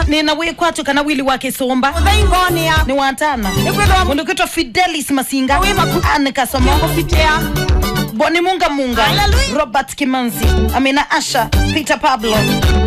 nina wikwatu kana wili wake somba uthaingoni ya ni watana Nikwithwa- mundu kitwa fidelis masinga Wi maku- ane kasomo kupitia boni munga munga Hallelujah. robert kimanzi amina asha peter pablo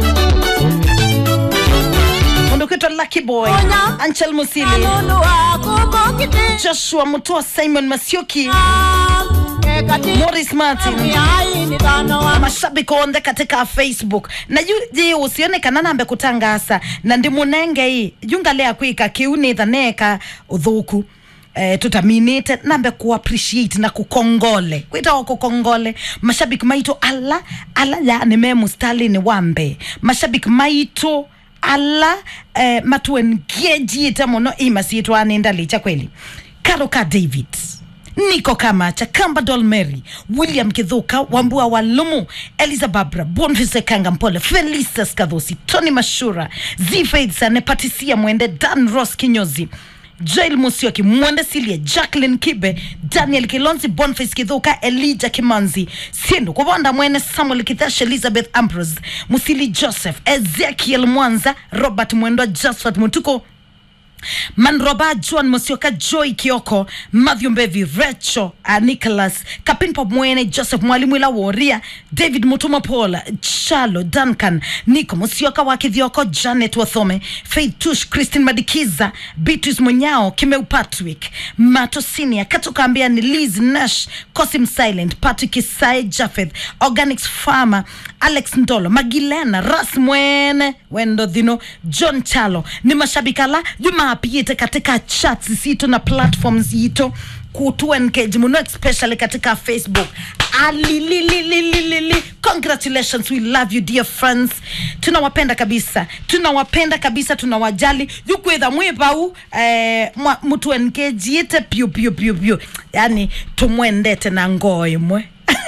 mundu kitwa lucky boy Onya. anchel musili anunu wakumbukite joshua mutua simon masioki ekati morris martin miaini tano wa mashabiki onde katika facebook na ju ji usionekana nambe kutangasa na ndi munenge hii jungalea kwika kiunitha neka uthuku Eh, tutaminite nambe kuappreciate na kukongole kwitawa kukongole mashabiki maito ala ala yani memu stalin wambe mashabiki maito ala eh, matuengejiite muno imasitwaninda licha kweli karoka david niko kamacha kamba dolmary william kidhuka wambua walumu eliza babra bonvise kanga mpole felisas kadhosi tony mashura zfaidsan patisia mwende dan ros kinyozi jail musioki mwende silie jacklin kibe daniel kilonzi bonface kidhuka elija kimanzi sindu kuvonda mwene samuel kithash elizabeth ambrose musili joseph ezekiel mwanza robert mwendwa josephat mutuko manroba john mosioka joy kioko matthew mbevi recho uh, nicholas kapinpa mwene joseph mwalimu ila woria david mutuma paul chalo duncan nico mosioka wa kithioko janet wathome faith tush christine madikiza beatrice munyao kimeu patrick mato sinia katukaambia ni liz nash cosim silent patrick isai jafeth organics farmer alex ndolo magilena ras mwene wendo dhino john chalo ni mashabikala jumaapiyite katika chats zito na platforms yito kutu engage muno especially katika facebook alililililili congratulations we love you dear friends tunawapenda kabisa tunawapenda kabisa tunawajali yukwitha mwipau eh, mwa- mutu engage yite pyu pyu pyu pyu yani tumwendete na ngoo imwe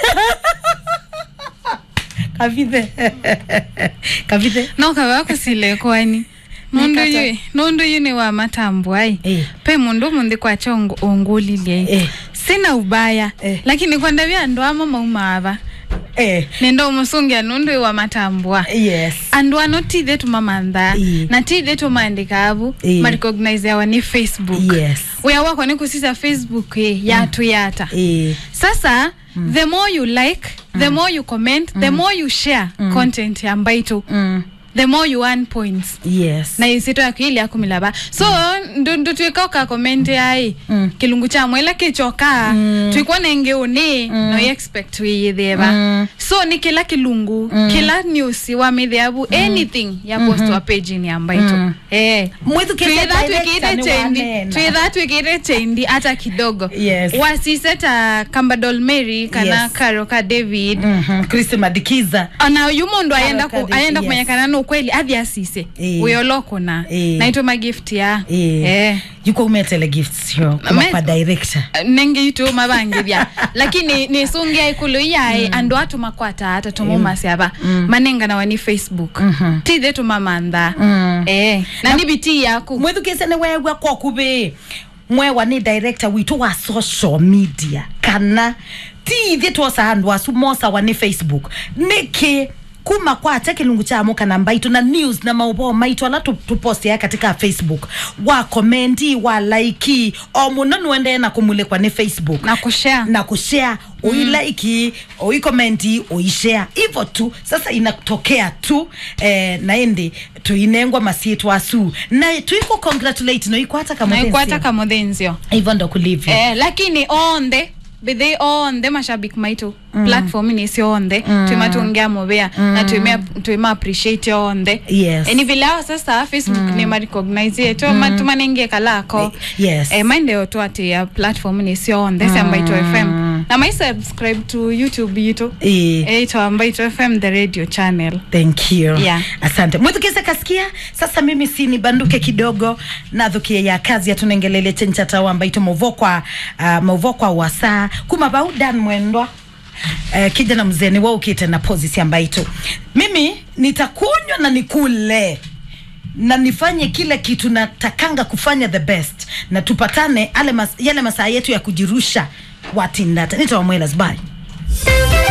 kavithe kavithe no kava kusile kwani nundu Nikata- yu nundu yu ni wa matambo ai Eh. pe mundu munthi kwacha ongolilie Eh. sina ubaya Eh. lakini kwenda vya andu ama maumava eh, nenda umusungia nundu yu wa matambwa yes andu ano tithe tumamantha Ii. na tithe tumandika avu Ii. marecognize awa ni facebook yes wia wako ni kusisa facebook eh, yatu yata eh, sasa the more you like the more you comment the more you share content ya mbaitu mm, the more you earn points yes na isito yaku ili akumilava so ndu ndu twika uka comment ai Mm. kilungu cha mwela kichoka twikwa nenge uni no you expect wiyitheva Mm. so ni kila kilungu kila news wa mithiavu anything ya post wa page ni ambaito Mm. eh Mwithukite twitha director twikire ni chendi wanena. twitha twikire chendi hata kidogo Yes. wasiseta kambadol mary kana Yes. karoka david Mhm, Christy madikiza ona uyu mundu ayenda ku, Karokadi, ayenda yes. kumenyekana na ukweli athi asise Eh. uyolokuna Eh. naitwa magift ya eh, Eh. yuko umetele gifts yo kuma Me- kwa director nenge itu mabangithya lakini nisungia ikulu iyae andu atu makwata ata tumumasyava manengana wani facebook Mhm. tithe tumamantha Mm. eh na ni biti yaku mwithukise ni wegwa kwa kuvi mwewa ni director witu wa social media kana tiithie twosa andu asu mosawa ni facebook niki kuma kwate kilungu chamo kana mbaitu na news na mauvoo maitu ala tu- tupostia katika facebook wa komenti wa laiki o muno nuendee na kumulikwa ni facebook na kushare na kushare uilaiki uikomenti uishare hivyo tu sasa inatokea tu eh, naendi tuinengwa masietwa asu na tuiko congratulate no ikwata kama naikwata kamuthenzio hivyo ndo kulivyo eh lakini onthe bithi onthe mashabiki maitu mm. platform nisio onthe mm. twimatungia muvia mm. na twima twima appreciate onthe Yes. eh, ni vile ao sasa facebook mm. ni marecognize yetu mm. tumanengie kalako yes eh, maendeo tu ati ya platform nisio onthe mm. sambaito fm na mai subscribe to youtube yitu eh, eh, ito ambaito fm the radio channel thank you Yeah. asante mwithukise kasikia sasa mimi si nibanduke kidogo nathukie ya kazi yatunengelele chenchatawa mbaito mauvokwa uh, mauvokwa wasaa kuma baudan mwendwa uh, kijana mzeni waukite na pozisi ambaito mimi nitakunywa na nikule na nifanye kile kitu natakanga kufanya the best na tupatane ale mas, yale masaa yetu ya kujirusha watindata nitawamwelas bye